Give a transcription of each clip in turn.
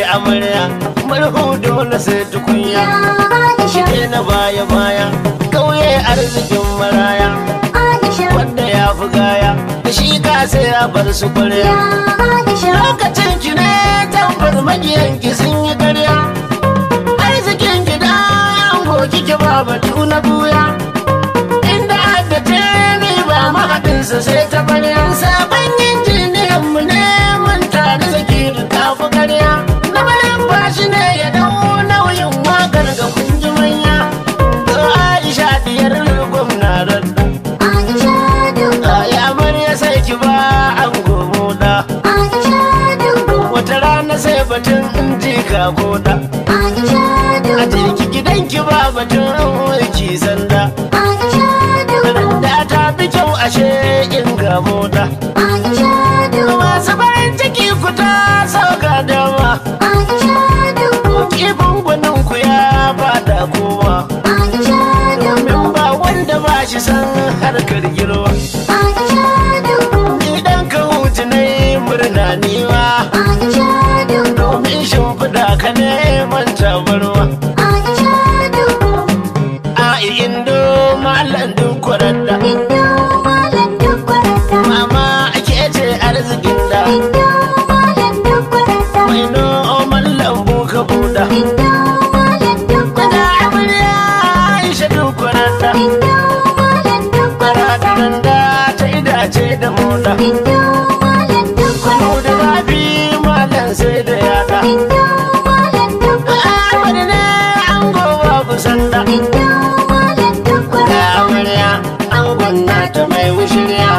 amarya murhu dole sai tukunya Aisha, shige na baya baya kauye arzikin maraya Aisha, wanda ya fi gaya da shi ka sai ya bar su kwarya Aisha, lokacin ki ne tambar magiyan ki sun yi karya arzikin ki da an goki ki ba batu na buya inda haddace ni ba mahaɗinsa sai ta barya sabon injiniyan mu ne mun tare zaki da tafi karya na bayan bashi ne ya dau nauyin wakar ga kunji manya da aisha diyar gwamna radda Aisha, Dungu, ya amarya sai ki ba an gomo da Aisha, Dungu, wata rana sai batun in ji ka koda Aisha, a Dungu, jirki gidanki ba batun ki sanda Aisha, Dungu, da ta fi kyau ashe in ga moda Aisha, Dungu, masu farin ciki ku ta sauka dama Aisha, Dungu, kifin gwanin ku ya fada kowa Aisha, Dungu, domin ba wanda ba shi san harkar girma Aisha, Dungu, idan ka hutu na yi murna niwa Aisha, Dungu, domin shimfiɗa ka neman tabarwa Aisha, Dungu, a indo malam duk kwararda Indo, Malam Dukwarata, mama ake ce arzikin da Indo, Malam Dukwarata, mai noman lambu ka buɗa Indo, Malam da Dukwarata, amarya aisha duk kwararda Indo, Malam Dukwarata, kwararren da ta idace da moda Indo, Malam kunu Dukwarata, da babi malam sai da yada Indo, Malam Dukwarata, amar ne an gowa kusanda Indo, Malam da Dukwarata, amarya an gwanna ta mai wushirya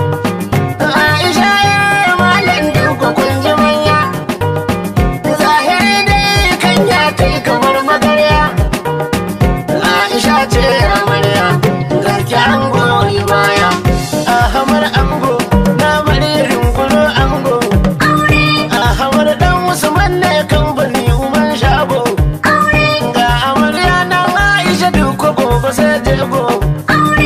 aisha ya malam duka kun ji manya zahiri dai kan ya kai kamar magarya aisha ce amarya garki an goyi baya ahamar ango na maririn gulo ango Aure, ahamar dan usman ne kamfani umar shago aure, ga amarya na aisha duka gobe sai jego aure,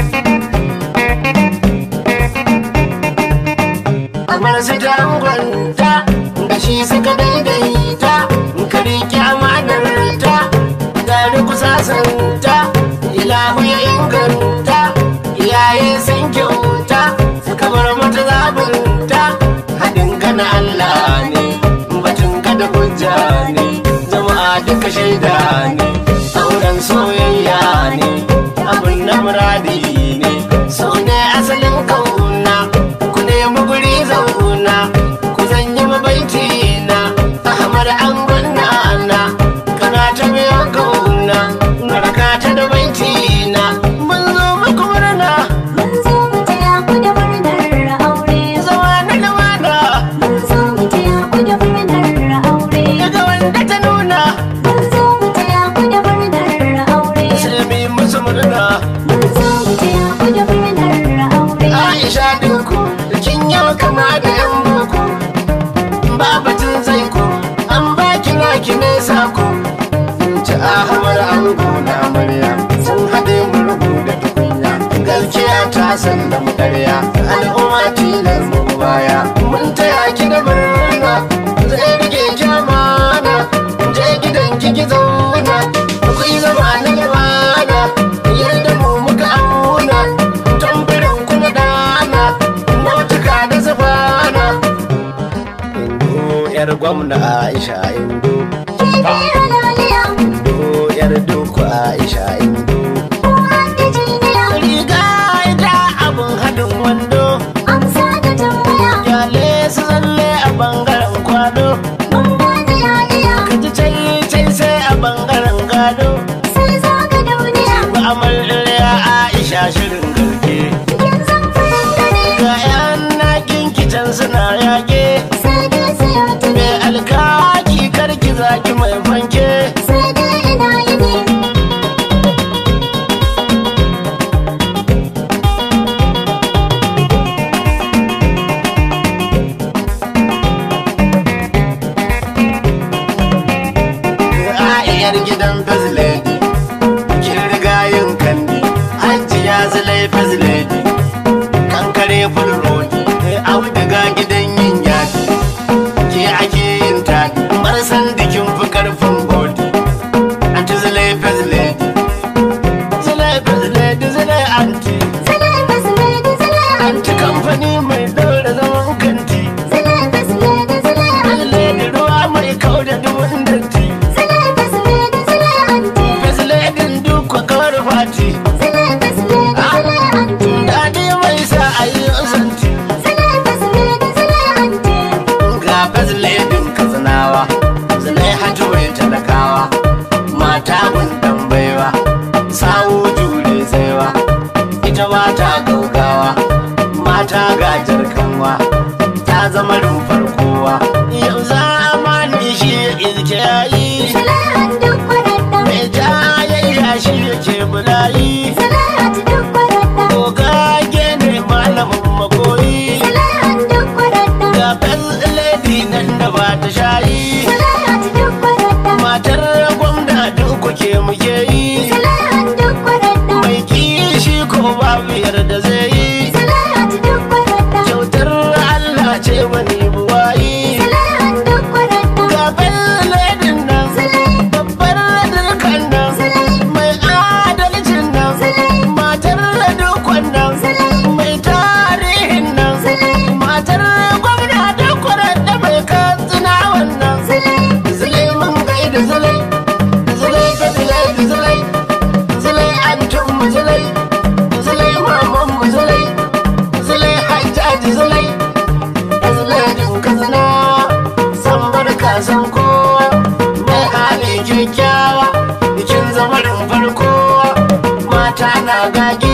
kamar su dangonta da shi suka daidaita ka riƙe amanarta gari kusasanta ilahu ya inganta iyaye sun kyauta suka bar mata zabinta haɗin ka na Allah ne batun ka da hujja ne jama'a duka shaida ne auren soyayya ne abin na muradi ne so ne asalin kauna ku nemi guri zauna ku zanyi mabaiti na ahmad an gwanna na kana ta biyo kauna narka ta da baiti na mun zo muku murna mun zo mu taya ku da murnar aure. zama na lumana Mun zo mu taya ku da murnar aure. daga wanda ta nuna Mun zo mu taya ku da murnar aure. sai mu yi musu murna Mun zo mu taya ku da murnar aure. Aisha dinku kin yau kama da yan boko babatin zai ko an baki naki ne sako ci ahamar ango na amarya sun haɗe murhu da tukunya gaskiya ta san da mu ƙarya al'umma tilar mu baya mun taya ki da murna zai rike ki amana je gidan ki ki zauna ku yi zama na lumana yadda mu muka auna tambarin ku na dana motuka da zafana indo yar gwamna aisha indo Kifi halaliya, indo yar duku aisha indo ko hadda jiniya. riga ita abun haɗin wando Amsa da tambaya, kyale su zalle a bangaren kwado mun gane ya iya. ka ji cai cai sai a bangaren gado Sai zaga duniya, ba amarya aisha shirin garke yanzu farin gani. ga yan nakin kicin suna yage Sai dai siya tuni, mai alkaki karki zaki mai fanke sai dai ina yini. a'iyar gidan faziledi kin riga yin kandi hajjiya zalai faziledi kankare fulrodi auduga gidan yin yaki ke ake yin taɗi marasa fati Sule da sule da sule anti. daɗi mai sa ayi zanti Sule da sule da sule anti. ga fazilebin katsinawa zulai hajjuwai talakawa mata gundan baiwa sawu jure saiwa ita mata gaugawa mata gajar kanwa ta zama rumfar kowa yau zamani shi izke yayi Sule an duk kwararda. mai jayayya shi yake bulayi Sule an duk kwararda. gogage ne malamin makoyi Sule an duk kwararda. ga faziledi nan da ba ta shayi Sule an duk kwararda. matar gwamna duk ke muke yi Sule an duk kwararda. mai kishi ko babu yarda zai yi Sule an duk kwararda. kyautar Allah ce wani buwayi Sule an duk kwararda. gaban ledin nan babbar dukkan nan mai adalcin nan matar dukkan nan mai tarihin nan matar gwamna dukkan da mai katsina wannan zulai mun gaida zulai zulai da zulai da zulai zulai an tun zulai zulai maman mu zulai zulai hajjaji zulai da zulai din katsina san barka san kowa mai hali kyakkyawa bikin zamarin farko mata na gage